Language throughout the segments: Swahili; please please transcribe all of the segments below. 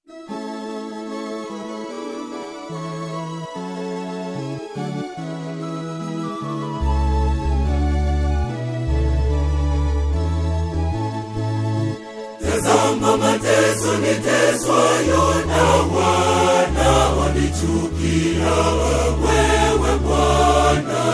Tazama mateso niteswayo na wanaonichukia, wewe Bwana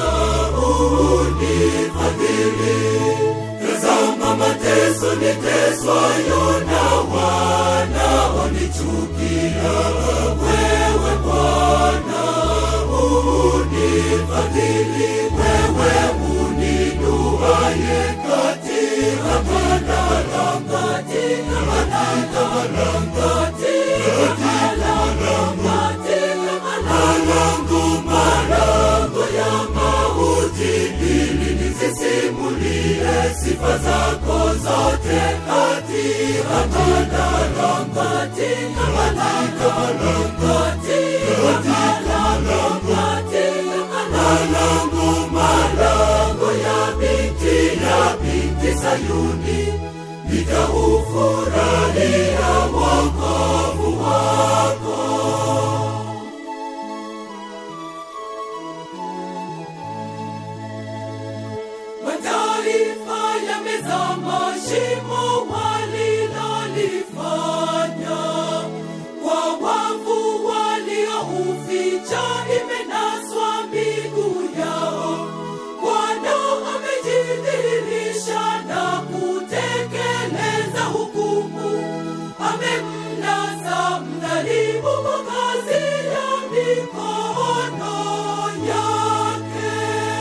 unifadhili. Tazama mateso niteswayo na wanaonichukia, wewe Bwana unifadhili. Wewe uninuaye katika madaraka malango malango ya mauti ili nisisimulie sifa zako zote katika malango katika malango malango malango ya binti ya binti Sayuni nitaufurahia wokovu wako. Mataifa yamezama shimo walilolifanya, kwa wavu waliouficha imenaswa miguu yao. Bwana amejidhihirisha na kutekeleza hukumu, amemnasa mdhalimu kwa kazi ya mikono yake.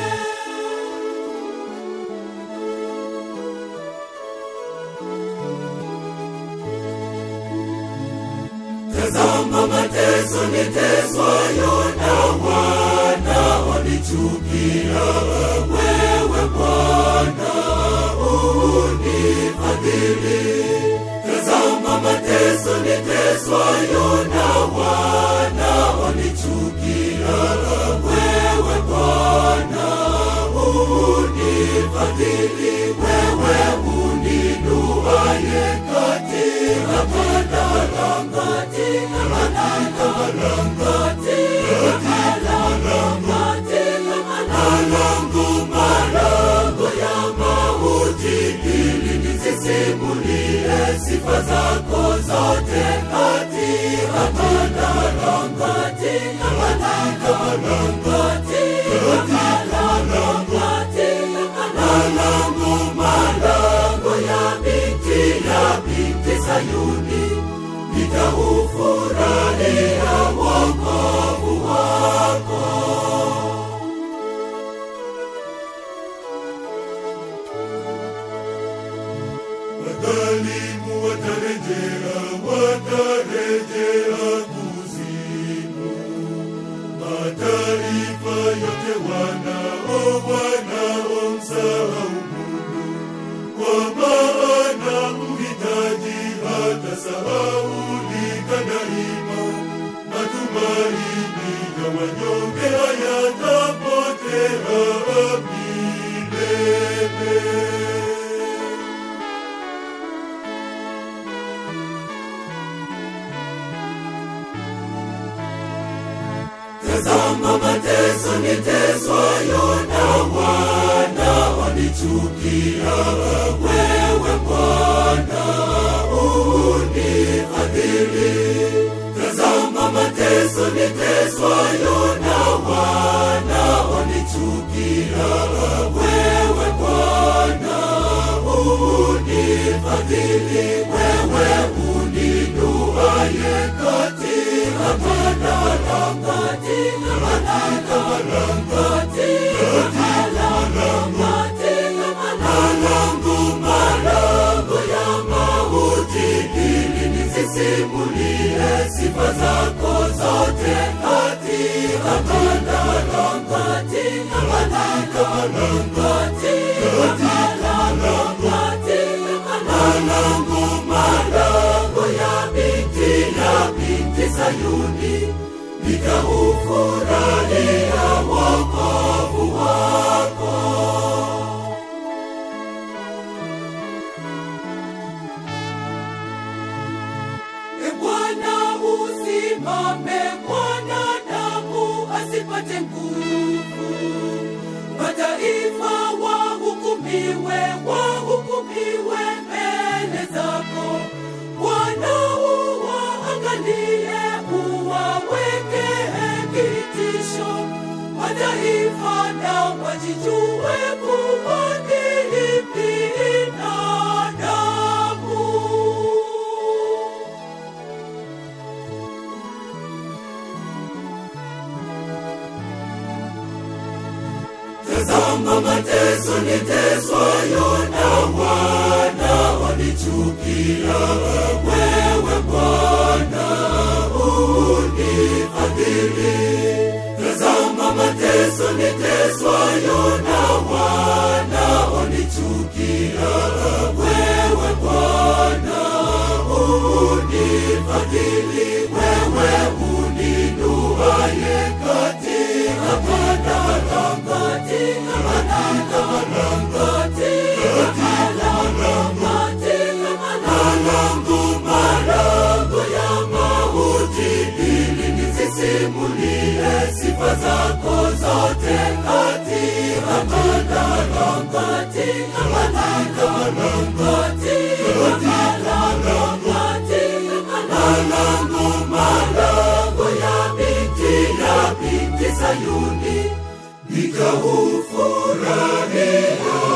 Tazama mateso niteswayo na wanaonichukia, wewe Bwana unifadhili. Tazama mateso niteswayo na wanaonichukia, wewe Bwana unifadhili. Wewe uninuaye katika madaraka malango malango ya mauti ili nisisimulie sifa zako zote katika malango katika malango malango malango ya binti ya binti Sayuni nitaufurahia wokovu wako. Wadhalimu watarejea, watarejea kuzimu. Mataifa yote wanao wanaomsahau Mungu, kwa maana mhitaji hatasahaulika daima. Matumaini ya wanyonge hayatapotea milele. Tazama mateso niteswayo na wanaonichukia, wewe Bwana unifadhili. Tazama mateso niteswayo na wanaonichukia, wewe Bwana unifadhili. Wewe uninuaye katika madaraka malango malango ya mauti ili nisisimulie sifa zako zote katika malango katika malango malango malango ya binti ya binti Sayuni nitaufurahia wokovu wako. E Bwana usimame mwanadamu asipate nguvu mataifa wahukumiwe wahukumiwe mbele zako bwana uwaangalie uwaweke kitisho mataifa na wajijue kuwa ni binadamu Tazama mateso niteswayo na wanaonichukia, wewe Bwana unifadhili. Tazama mateso niteswayo na wanaonichukia, wewe Bwana unifadhili. Wewe uninuaye katika madhara, katika madhara, katika madhara, malango malango ya mauti, ili nisisimulie sifa zako zote katika madhara, katika madhara, katika madhara, katika malango malango ya binti ya binti Sayuni nikaufurahia